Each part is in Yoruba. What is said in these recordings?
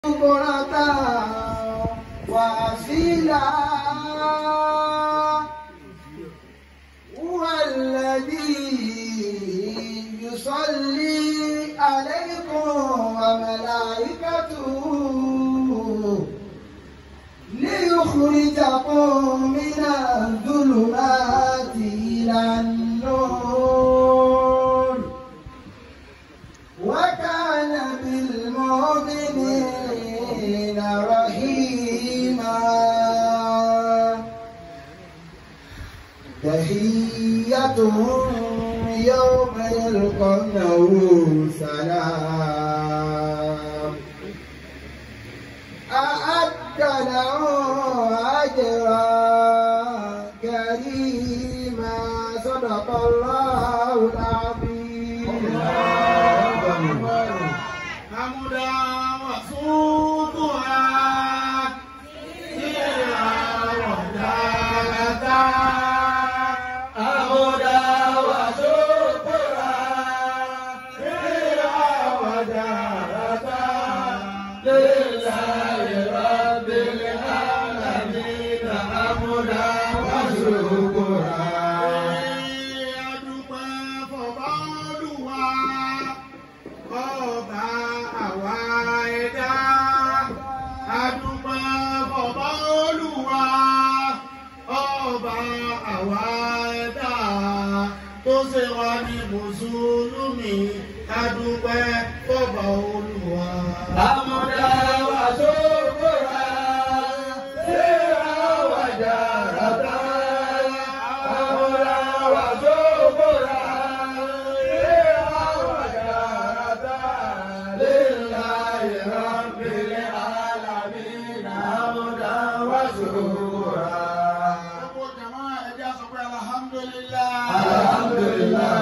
بكرة وأصيلا هو الذي يصلي عليكم وملائكته ليخرجكم من الظلمات إلى النور وكان بالمؤمنين رحيما تحيتهم يوم يلقونه سلام أعد له أجرا كريما صدق الله العظيم حمدا وصوبها سيرا ودالتا حمدا وصوبها سيرا ودالتا لله رب العالمين حمدا وشكرا adúpẹ́ fọba Olúwa ọba àwa ẹ̀dá adúpẹ́ fọba Olúwa ọba àwa ẹ̀dá tó ṣe wá ní mùsùlùmí adúpẹ́ fọba Olúwa. àmúdá wa tó kóra ṣé àwa dára tá àmúdá wa tó kóra ṣé àwa dára tá lillahi rabbil alamin àmúdá wa tó kóra. gbogbo jama ẹja sọ pé alhamdulillah. alhamdulillah.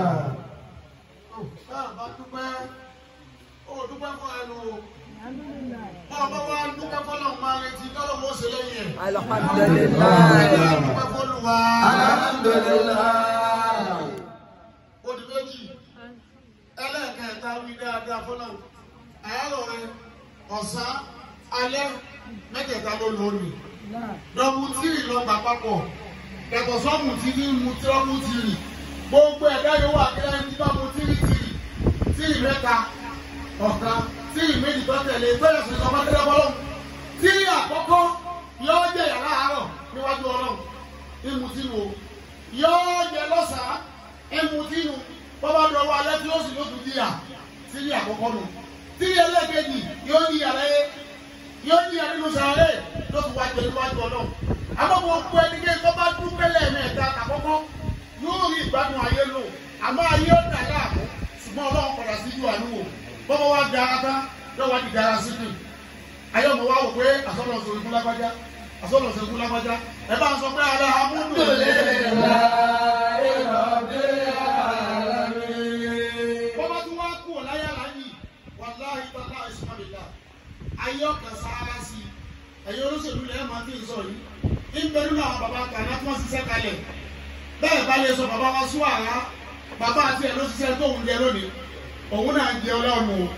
báà bá dúpẹ́ ó dúpẹ́ fún ẹnu o. Bọ́ọ̀bá wa dúpẹ́ fọ́lọ́ máa retí tọ́lọ́ mọ́ ṣe lẹ́yìn ẹ̀. Alhamdulillah. Dúpẹ́ fọ́lùwà. Alhamdulillah. Odi méjì. Ẹlẹ́ẹ̀kẹta wí dáadáa fọ́lọ́. Àárọ̀ rẹ, ọ̀sán, alẹ́, mẹ́tẹ̀ẹ̀ta ló lónìí. Dọ́bù tírì lọ gbà papọ̀. Yàtọ̀ sọ́mù tí ní mu tírọ́mù tírì. Gbogbo ẹ̀dá yóò wà kí ẹni tí bá mu tírì tírì. Tírì mẹ́ta, ọ̀kan, tírì méjì tó tẹ̀lé bẹ́ẹ̀ sì sọ fún ẹgbẹ́ Tírì àkọ́kọ́ yóò jẹ́ yàrá àárọ̀ níwájú Ọlọ́run. Ìmù tí wo yóò jẹ lọ́sàn-án ìmù tí nu bọ́bá dọ̀wọ́ alẹ́ tí ó sì lóṣù díà tírì àkọ́kọ́ nù. Tírì ẹlẹ́gẹ̀dì yóò ní yàrá yẹ yóò ní yàrá nínú sàárè ló fi wá jẹ níwájú Ọlọ́run. Àmọ́ gbogbo ẹnikẹ́ni tó bá dúpẹ́ lẹ́ẹ̀mẹ́ta àkọ́kọ́ yóò rí ìgbádùn ayé lò àmọ́ ayé ó dà láàmú ṣùgbọ́n Ọlọ́run padà sí ju àánú wò bọ́bá wá dára tán yóò wá di dára sí kù ayé ọmọ wa wò pé àsọ̀rọ̀ sọ̀rọ̀ ikú lágbájá àsọ̀rọ̀ sọ̀rọ̀ ikú lágbájá ẹ bá ń sọ pé alẹ́ amúndò bọ́bá tún wá kú ọ̀láyà láyì wàláhì tọ́lá ìsúnmọ́lélá ayé ọ̀kan sáárá sí i ẹ̀yin olóṣèlú lẹ́yìn máa ti ń sọ yìí ń bẹ nínú àwọn bàbá kan láti wọ́n ṣiṣẹ́ kalẹ̀ bẹ́ẹ̀ bá lè sọ bàbá wa sún àrá bàbá àti ẹ̀ ló ṣiṣẹ́ tóun jẹ lónìí òun náà ń jẹ ọlọ́run o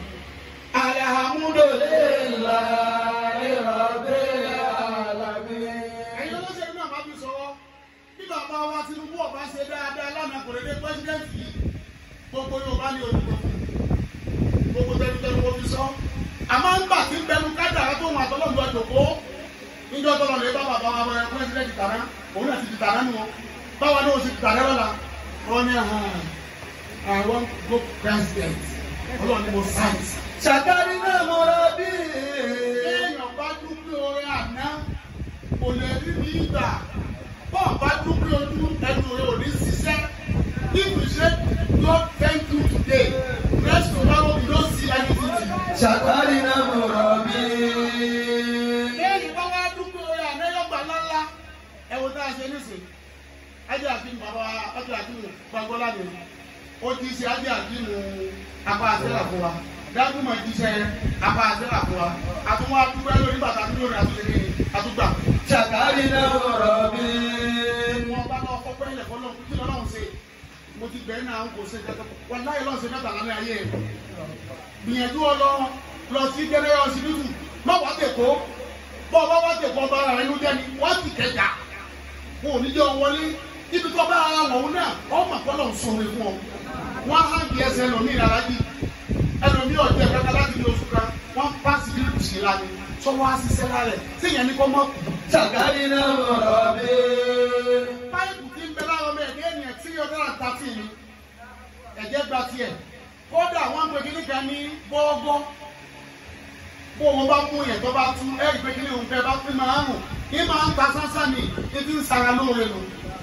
alhamdulillahi rabbil alamin. ẹ̀yin olóṣèlú náà máa fi sọ̀rọ̀ bí bàbá wa Tinubu ọba ṣe dáadáa lánàá kò lè dé pẹ́sidẹ́ǹtì yìí gbogbo Yorùbá ní olùkọ́ gbogbo tẹnutẹnu wo fi sọ àmọ́ ń gbà tí ń bẹnu kádàrá tó wọn àtọ́lọ́dún àjòkó níjọ́ tọ́lọ́ lè bá bàbá wa bẹ̀rẹ̀ pẹ́sidẹ́ǹtì tàná òun náà ti di tàná nù wọn báwa náà ó sì di tàná lọ́la wọn ní àwọn go president ọlọ́run ní mo sáyẹ̀nsì Ṣàkárí náà mo rọ bí. èèyàn bá dúpẹ́ orin àná kò lè rí ní ìgbà bọ́ọ̀ bá dúpẹ́ ojú ẹnu rẹ̀ ò ní ṣiṣẹ́ if you say God thank you today next tomorrow you don't see anything. Ṣàkárí náà mo rọ bí. lẹ́yìn bá wá dúpẹ́ orin àná yọ̀gbà ńláńlá ẹ wo tá a ṣe nísìnyí ajé àti bàbá ajé àti gbàgbọ́lá ni ó ti ṣe ajé àti apá àṣẹ́là fún wa dágúmọ̀ jíṣẹ́ apá àṣẹ́là fún wa àtúnwá dúpẹ́ lórí bàtà tó lórí àtúnṣe àtúgbà. Ṣàkárí náà mo rọ bí. wọn bá lọ fọ pẹ́ẹ́lẹ̀ fọlọ́ kí lọ́lọ́run ṣe mo ti bẹ̀ẹ́ náà kò ṣe kẹ́kẹ́ wọn láyé lọ́sẹ̀ mẹ́ta lálẹ́ ayé rẹ̀ gbìyànjú ọlọ́run lọ sí general hospital má wá tèkó bọ́ ọba wá tèkó ọba ara rẹ ló jẹ́ ni wọ́n ti kẹjà wọn ò ní jẹ́ wọlé ibi tó bá ara wọ̀n náà ọmọ àpọ́nlọ̀ ń sọ̀rọ̀ fún ọ wọ́n á hàn bí ẹsẹ̀ ẹlòmíì rárá jì ẹlòmíì ọ̀jẹ̀ kankan láti di oṣù kan wọ́n pàṣẹ bí kùsì lánàá sọ wọ́n á ṣiṣẹ́ lára ẹ̀ séèyàn ní kọ́ mọ́ kù Sakarina Murabi. páìpù tí ń bẹ lára ọmọ ẹ̀dẹ́ ènìyàn tí yóò dára ta tì ní ẹ̀jẹ̀ gba tiẹ̀ kódà wọ́n ń pe kíní kan ní bọ́ọ̀gọ́ bó wọn bá mú yẹn tó bá tú ẹ̀rí pé kíní òun fẹ́ bá fi máa ń rùn kí máa ń ta sánsán ní ibi ń sara lóore nù.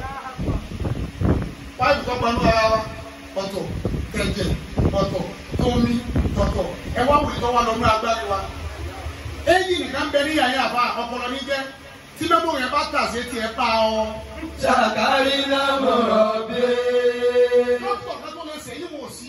páìpù tó gbanú ara wa ọ̀tọ̀ tẹ̀jẹ̀ ọ̀tọ̀ tómi ọ̀tọ̀ ẹ wá wùdí tó wà lọ́nà agbárí wa. èyí nìkan bẹ ní yàrá àbá ọpọlọ ní jẹ́ tí mẹ́mọ́ yẹn bá tà sí tiẹ̀ pa ọ. Sakarina Murabi. dókítà kan tó lè sẹ́yìn wò sí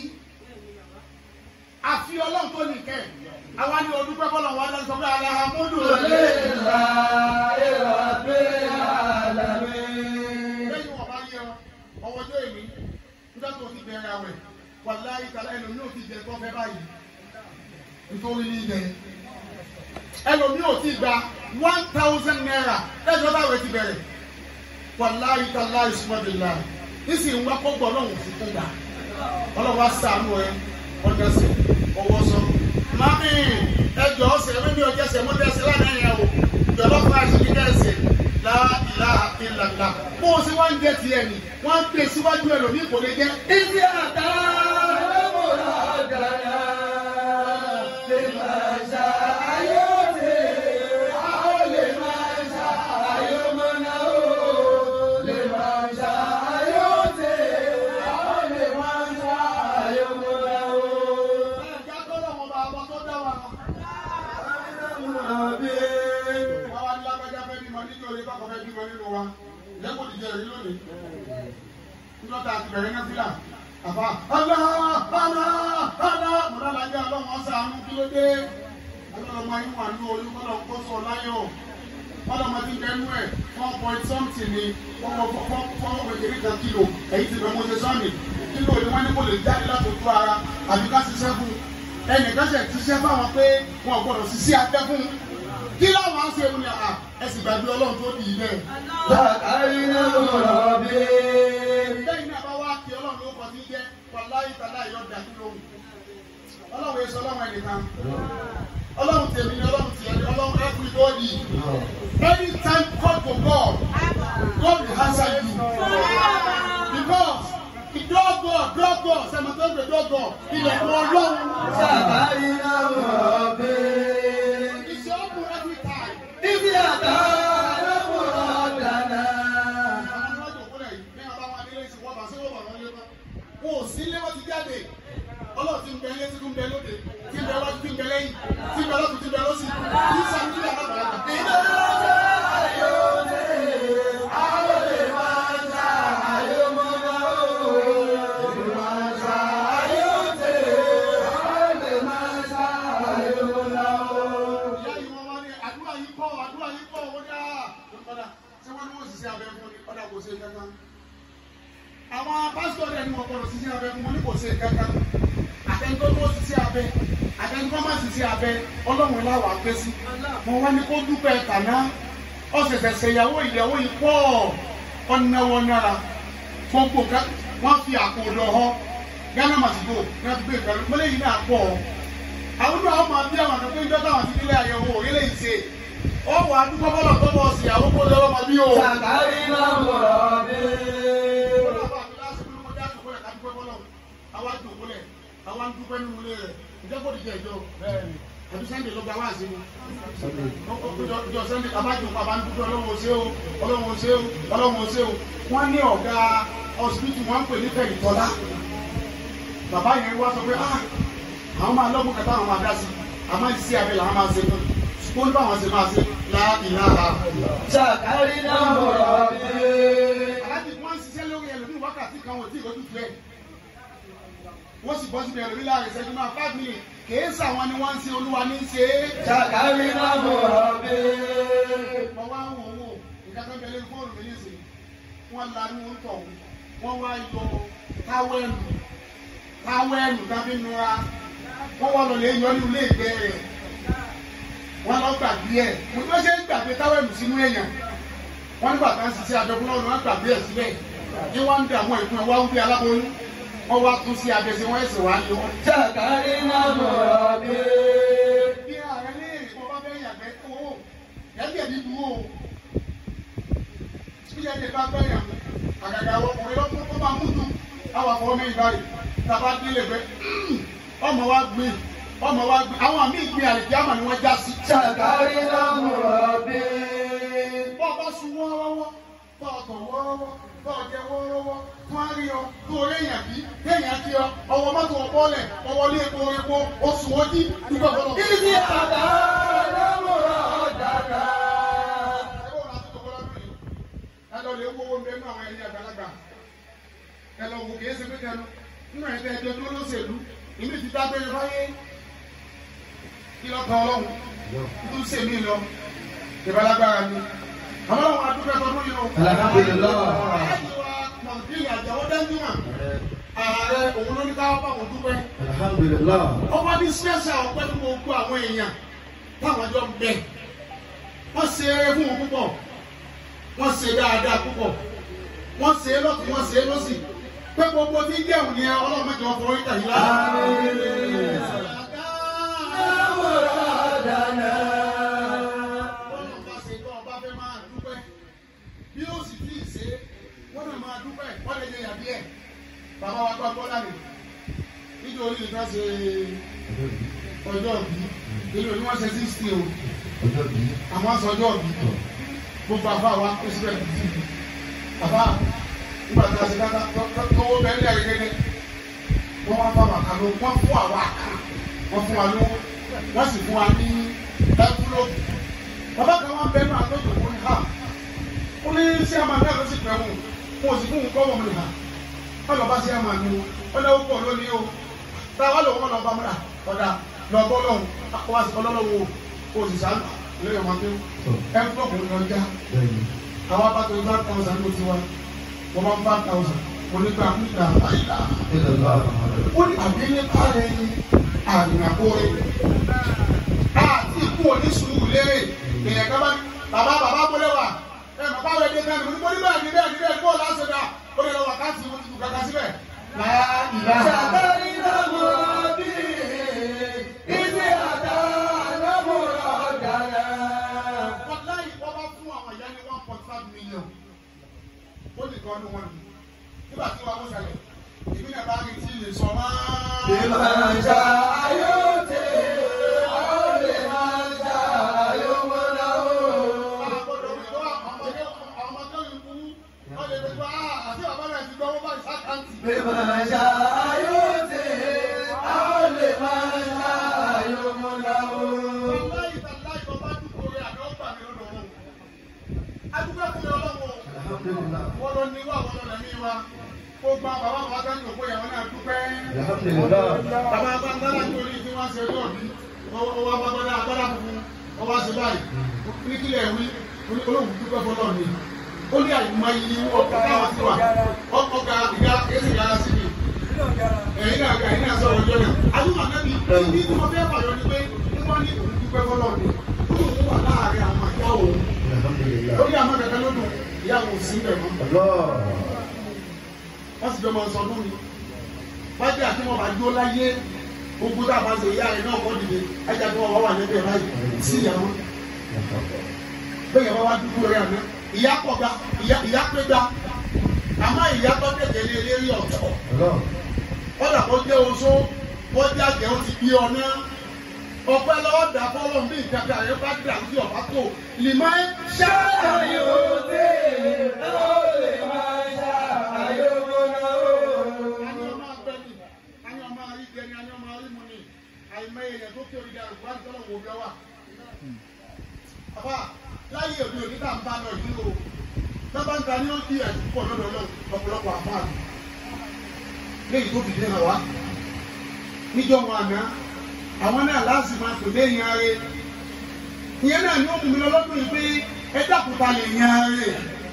àfi ọlọ́run tó nìkẹ́ àwa ni ọdún pẹ́ bọ́lọ̀ wọn lọ́sọ̀ pé alahamudu Lillahi Rabbil Alamin. lẹ́yìn wọn bá yẹ ọwọ́ tó èmi nígbà tó ti bẹ̀rẹ̀ àwẹ̀ wàláyé kàlá ẹlòmí ò ti jẹ tó fẹ́ báyìí nítorí ní jẹ ẹlòmí ò ti gba one thousand naira lẹ́yìn ọba àwẹ̀ ti bẹ̀rẹ̀ wàláyé kàlá ìsúmọ́bìlá nísìnyí wọn kó gbọ́ lọ́hùn fún kó gbà ọlọ́wọ́ sànú ẹ ọjọ́sẹ̀ ọwọ́ sọ. Mami ẹjọ́ ọ̀sẹ̀ ẹ̀mí mi ò jẹ́sẹ̀ mo jẹ́sẹ̀ lánàá yẹn o. Ìjọba fún àṣẹ mi jẹ́sẹ̀ láìlá ìlàlá. Bó o ṣe wá ń jẹ tiẹ̀ ni, wọ́n ń gbé síwájú ẹ̀ lòmí kò lè jẹ́. Izi ata muradana. Liman sha'a yuti. Aw liman sha'a yumna'u. Liman sha'a yuti. Aw liman sha'a yumna'u. Ẹ̀jẹ̀ tó lọ́wọ́ bá ọmọ tó dá wa. Murabi. Àwa ní lágbájá fẹ́ bímọ nínú orí kọ́kọ́ fẹ́ bímọ nínú wa. Lẹ́kọ̀ọ́ ti jẹ èyí lónìí. Nígbàtà àti bẹ̀rẹ̀ náà fílà. Àbá ọ̀nà ọ̀nà ọ̀nà mọ̀nà lájẹ́ ọlọ́run ọ̀sán àánú kí ló dé. Ọlọ́run máa ń wà ní olú kọ́lọ̀ kó sọ láyọ̀. Kọ́lọ̀ máa ti ń bẹnu ẹ̀ one point something ni fọ́wọ́ fọ́wọ́ kékeré kan kílò. Èyí ti bẹ̀ mo ṣe sọ́ọ̀nì. Kílò ni wọ́n ní kò lè jáde láti ojú ara àbí ká ṣiṣẹ́ fún un. Ẹnìkan ṣe ṣiṣẹ́ fáwọn pé wọn ò gbọ́dọ̀ ṣiṣẹ́ abẹ́ fún un. Kí láwọn á ṣe mu ni à ẹ sì gbàgbé ọlọ́run tó dì í bẹ́ẹ̀. Sakarina Murabi. lẹ́yìn náà bá wá kí ọlọ́run ló kọ́ sí jẹ́ wàláyé tàlá yọ dàbí lóhùn ọlọ́run èso ọlọ́run ẹnìkan ọlọ́run tèmi ni ọlọ́run tiẹ̀ ni ọlọ́run everybody anytime call for God God will answer you because ìdọ́gbọ̀ dọ́gbọ̀ sẹ́mọ̀tẹ́gbẹ̀ dọ́gbọ̀ ilẹ̀kùn ọlọ́run Sakarina Murabi. ìṣe ọ̀pọ̀ every time. Izi ata muradana. Wọ́n ò sí ilé wọ́n ti jáde. Ọlọ́run ti ń bẹ ilé tí ń bẹ lóde, tí ń bẹ wájú, tí ń bẹ lẹ́yìn, tí ń bẹ lọ́tún, tí ń bẹ lọ́sì. Kì í sọ ní ilé alábàárà. Ìyá yìí wọ́n wá ní àdúrà yìí pọ̀, àdúrà yìí pọ̀, wọ́n dá. Ọ̀dà ṣé wọ́n ní wọ́n sì ṣe abẹ fún ni? Ọ̀dà kò ṣe kankan. Àwọn pásítọ̀ rẹ̀ ni wọ́n gbọ́dọ̀ ṣiṣẹ́ abẹ fún wọn ní kò ṣe kankan. Àtẹnudọ́ tó ṣiṣẹ́ abẹ, àtẹnudọ́ má ṣiṣẹ́ abẹ, ọlọ́run láwà pé sí. Mo wá ní kó dúpẹ́ tàná. Ọ̀sẹ̀sẹ̀ ṣèyàwó ìyàwó yìí pọ̀ ọ̀nàwọ̀ náírà. Gbogbo nǹkan wọ́n fi àpò lọ họ. Ghana Masigo ní wọ́n ti gbé ìpẹ́lú. Mọ́lẹ́ yìí náà pọ̀ àwọn ọdún àwọn máa bí àwọn àtọ́kọ́ ìjọ táwọn ti nílé àyẹ̀wò òrìlẹ̀ ìṣe ọ wà á dúpọ́ bọ́lọ̀ tó bọ̀ sí àwọn kó lọ́wọ́ máa bí o. Sakarina Murabi. àwa dùnkúlẹ̀ àwa ń dúpẹ́ nínú ilé rẹ̀ ìjọ kò dìjẹ́ ìjọ àbí sẹ́ndé ló gba wá sí mi. ìjọ sẹ́ndé abájú bàbá ń dúpẹ́ ọlọ́run ṣé o ọlọ́run ṣé o ọlọ́run ṣé o. wọ́n ní ọ̀gá ọsibítù wọn ń pè ní fẹ̀yìntọ́lá bàbá yẹn wá sọ pé ah àwọn máa lọ́gbọ̀n kẹta àwọn máa dá sí àmọ́ ìsí abẹ làwọn máa ṣe fún ṣùgbọ́n nípa àwọn ṣe máa ṣe láìláha. Sakarina Murabi. aláàbí wọn ń ṣiṣẹ́ lórí ẹlòmíì wákàtí kan wọ́n ti ìlójú tu ẹ̀ wọ́n sì bọ́ síbi ẹlòmíì láàrin ìṣẹ́jú máa five minutes kìí sàwọn ni wọ́n ń ṣe olúwa ní í ṣe é. Sakarina Murabi. mo wá ń wò wò nǹkan tó ń bẹ lórí fóònù mi nísìnyí wọ́n lanú ń tọ̀ wọ́n wá yọ táwẹ́ẹ̀lù táwẹ́ẹ̀lù tàbí nura wọ́n wá lọ lè yọ ní ilé ìgbẹ́ rẹ̀ wọ́n lọ gbàgbé ẹ̀ mo ní wọ́n ṣe ń gbàgbé táwẹ̀lù sínú èèyàn wọ́n nígbà tá à ń ṣiṣẹ́ abẹ́kúnlọ́ ni wọ́n gbàgbé ẹ̀ síbẹ̀ ní wọ́n ń dààmú ẹ̀kún ẹ̀ wá ń bí aláboyún wọ́n wá tún sí abẹ́sẹ̀ wọ́n ẹ̀sẹ̀ wá yọ. Sakarina Murabi. bí ààrẹ ní èrè kó bá fẹ́ yàgbẹ́ owó ẹ̀jẹ̀ ní dúró o bí ẹ̀jẹ̀ bá fẹ́ yàn àgàgà ọkùnrin lọ́kùn tó bá mú dùn àwọn àfọwọ́ mẹ́rin báyìí tàbá délé gbẹ ọmọ wa gbé ọmọ wa gbé àwọn àmì ìgbé àlèkí àmà ni wọ́n já sí. Sakarina Murabi. bọ́ọ̀ bá sun wọ́ọ́rọ́wọ́ bọ́ọ̀ tọ̀ wọ́ọ́rọ́wọ́ bọ́ọ̀ jẹ wọ́ọ́rọ́wọ́ fún àríyọ tó léèyàn bí léèyàn kí ọ ọwọ́ mọ́tò ọ̀pọ̀lẹ̀ ọwọ́ lé epo epo oṣù ojí nígbà gbọ́dọ̀. Ibi àtàrà Muradana. ẹ lọ lè wọ́wọ́ mbẹ́ nínú àwọn ẹni àgbàlagbà ẹ lọ wò kìí ṣe pé kẹnu nínú ẹ̀dá ẹjọ́ tó lóṣèlú ìmí ti dágbére fáyé kí lọ kàn ọlọ́run tó ṣe mí lọ ìbálágbára ni àwọn ọlọ́run adúgbò ẹ̀kọ́ yìí o. Alhamdulillah. aláàjì wa nàìjíríà àjàwọ́ dẹ́ńdúmà ààrẹ òun ló ní káwọ́ bá wọn dúpẹ́ Alhamdulillah. ọba ní special ọpẹ́ fún gbogbo àwọn èèyàn táwọn jọ ń bẹ wọ́n ṣe eré fún wọn púpọ̀ wọ́n ṣe dáadáa púpọ̀ wọ́n ṣe é lọ́tún wọ́n ṣe é lọ́sì pé gbogbo tí jẹun ni ọlọ́run mẹ́jọ wọn fọwọ́ ìtàn yìí lára. Muradana. Ọlọ́run bá ṣe tó ọba fẹ́ máa dúpẹ́ bí ó sì tí ì ṣe é wọ́n náà máa dúpẹ́ wọ́n lè yẹ yàbí ẹ̀ bàbá wa gbọ́ bọ́lá mi nítorí nìkan ṣe ọjọ́ bí ìlú ni wọ́n ṣe sixty o àmọ́ sọ ọjọ́ bí gbogbo àfa wa kó síbẹ̀ bìbí àfa nígbà tí a ṣe dáná tọwọ́ bẹ́ẹ̀ lẹ́yìn gẹ́gẹ́ wọ́n wá bá wa kan ló wọ́n fún àwa kan wọ́n fún wa lówó wọ́n sì fún wa ní ẹ́kúlóògù bàbá kan wá bẹ́ẹ̀ náà tó dòwó ní ha ó ní sí àmà náà ló sì pẹ́ wọn wọn ò sì fún un kọ́ wọn mi ha wọ́n lọ bá sí àmà mi wọ́n lọ́wọ́ pọ̀ lónìí o táwa lòun wọn lọ bá múra ọ̀dà lọ bọ́ lọ́hùn wá sí ọlọ́lọ́wọ́ o sì sá lórí ọmọ tó ẹ́kúlóògù lọ já àwọn bá tó five thousand ló ti wá wọ́n bá five thousand onígbà nígbà àyíká ó ní àbílẹ̀ kárẹ̀ ní àgbìnàkóre àti ikú onísùúrù lérè èèyàn kan bá ní bàbá bàbá bọ́lẹ̀ wà ẹ bàbá rẹ̀ dé náà ní mo ní bẹ́ẹ̀ ní bẹ́ẹ̀ ní bẹ́ẹ̀ kó o láṣẹ dá ó lè lọ wákàtí mo ti kú kàkà síbẹ̀. Sakarina Murabi. Ibi àtàrà Muradana. wàláyé wọ́n bá fún àwọn ìyá ní one point five million ó ní kan ní wọn ni nígbà tí wọ́n mú sẹ́lẹ̀ ìbílẹ̀ bá rí tí lè sọ máa. Bima sha'a yuti, aw liman sha'a yumna'u. Bima sha'a yuti, aw liman sha'a yumna'u. Bàbá Bàbá nítorí tí wọ́n ṣe lọ́ọ̀bí, ọwọ́ agbábọ́dá agbára funfun, ọwọ́ ṣe báyìí, ní kílẹ̀ wí, olóhùn dúpẹ́ fọlọ́ ni. Ó ní àyùmọ̀ yìí ọkọ̀ táwọn ti wà, ọkọ̀ ga ìgbà èsì yára sí mi. Ẹ̀yin náà ga ẹ̀yin náà sọ̀rọ̀ ọjọ́ náà. Àdúgbò ànábì, ibi tí wọ́n fẹ́ fàyọ ni pé ní wọ́n ní òun dúpẹ́ fọlọ́ ni. Ó ní òun wà láàárín àwọn àjá òun. Lórí àmọ́ kẹ̀kẹ́ ló dùn, ìyá òun sí bẹ̀ mọ́. Wọ́n sì jọ máa sọ ọdún mi. Wájú àti wọn bá dúró láyé. Gbogbo tá a bá ṣe ìyá rẹ̀ náà kọ́ dìde. Ajá tí wọ́n wá wà lẹ́bẹ̀ẹ́ báyìí sí ìyàwó. Bẹ́ẹ̀ bá wá dúró rẹ̀ àná. Ìyá pọ̀ ga, ìyá ìyá pé ga. Àmọ́ ìyá tó tẹ̀lé lé lérí ọ̀tọ̀. Kọ́dà kó jẹ́ oṣó, kó jẹ́ àjẹ́ ó ti bí ọ náà. Ọpẹ́ lọ́wọ́ dà fọ́lọ́ bí ìjàkà rẹ̀ bá dà sí ọ̀bá tó. Lìmọ́ Sha'a yuti, aw liman sha'a yumna'u. Ani ọmọ agbẹ́ni, ani ọmọ arígbẹ́ni, ani ọmọ arímúni, àìmọ̀ èèyàn tó kí orílẹ̀ àrùbá ń tọ́lọ̀ wò lọ́wà. Bàbá láyé òde òní tá à ń bá lọ yìí o. Tọ́ba ń ta ní ó di ẹ̀sùn pọ̀ lọ́dọ̀ lọ ọ̀pọ̀lọpọ̀ àfáàlù. Léyìí tó fìdí hàn wá. Níjọ́ wọn àná, àwọn náà láti máa pè lé yan re. Ìyẹn náà ni ó mú mi lọ lọ́dún yìí pé ẹ dákúta lè yan re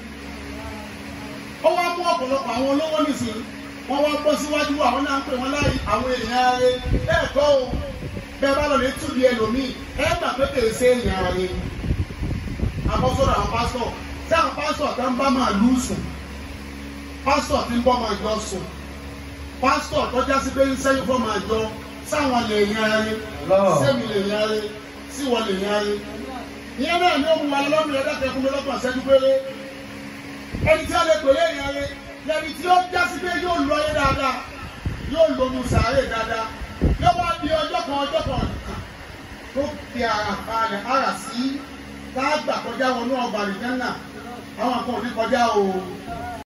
ó wá mú ọ̀pọ̀lọpọ̀ àwọn olówó nìsín wọ́n wá bọ́ síwájú àwọn náà ń pè wọ́n láyé àwọn èèyàn rẹ̀ bẹ́ẹ̀ kọ́ o bẹ́ẹ̀ bá lọ lè túbi ẹlòmíì ẹ gbà pé kèrè ṣe èèyàn rẹ àbọ̀sọ̀rọ̀ àwọn pásítọ̀ tí àwọn pásítọ̀ kan bá máa lù sùn pásítọ̀ tí ń bọ́ máa jọ sùn pásítọ̀ tó já sí pé ń sẹ́yìn fọ́ máa jọ sáwọn lè yan rẹ sẹ́mi lè yan rẹ síwọ lè yan rẹ ìyẹn náà ni ó mú wa lọ́mìnira dákẹ́ fún mi lọ́gbọ̀n ṣẹ́jú péré ẹni tí a lè pèlè èèyàn rẹ lẹni tí ó já sí pé yóò lọ ayé dáadáa yóò lónú sàárè dáadáa yóò wá di ọjọ́ kan ọjọ́ kan tó fi ara balẹ̀ ara sí káàgbà kọjá wọnú ọgbà àlìjánà àwọn kan ò ní kọjá o